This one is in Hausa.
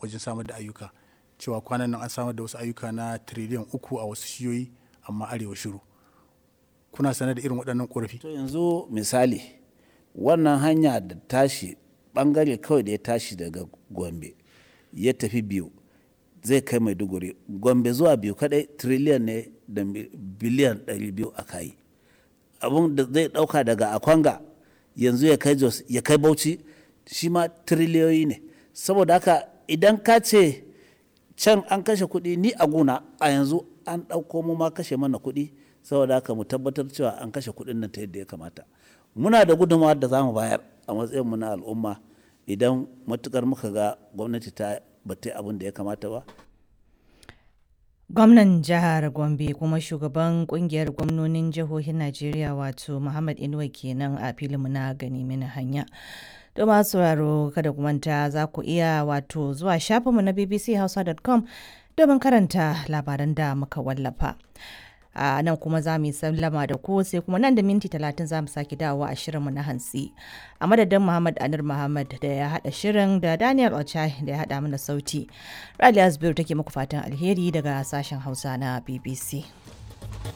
wajen samar da ayyuka cewa kwanan nan an samar da wasu ayyuka na tiriliyan uku a wasu shiyoyi amma arewa shiru kuna sanar da irin waɗannan ƙorafi to yanzu misali wannan hanya da tashi bangare kawai da ya tashi daga gombe ya tafi biyu zai kai maiduguri gombe zuwa biyu kadai triliyan ne da biliyan 200 a kayi abun da zai dauka daga akwanga yanzu ya kai jos ya kai bauchi shi ma triliyoyi ne saboda haka idan ka ce can an kashe kuɗi ni a guna a yanzu an ɗauko mu ma kashe mana kuɗi saboda haka mu tabbatar cewa an kashe kuɗin nan ta yadda ya kamata muna da gudunmawar da za mu bayar a matsayin mu na al'umma idan matukar muka ga gwamnati ta bata abin da ya kamata ba gwamnan jihar gombe kuma shugaban kungiyar gwamnonin jihohin najeriya wato muhammad inuwa kenan a filinmu na gani mini hanya da masu sauraro kada ku manta za ku iya wato zuwa shafinmu na bbchausa.com domin karanta labaran da muka wallafa a nan kuma za mu yi sallama da ku sai kuma nan da minti talatin za mu sake dawowa a shirinmu na hantsi a madadin muhammad anir muhammad da ya haɗa shirin da daniel ochai da ya haɗa mana sauti raliya zubairu take muku fatan alheri daga sashen hausa na bbc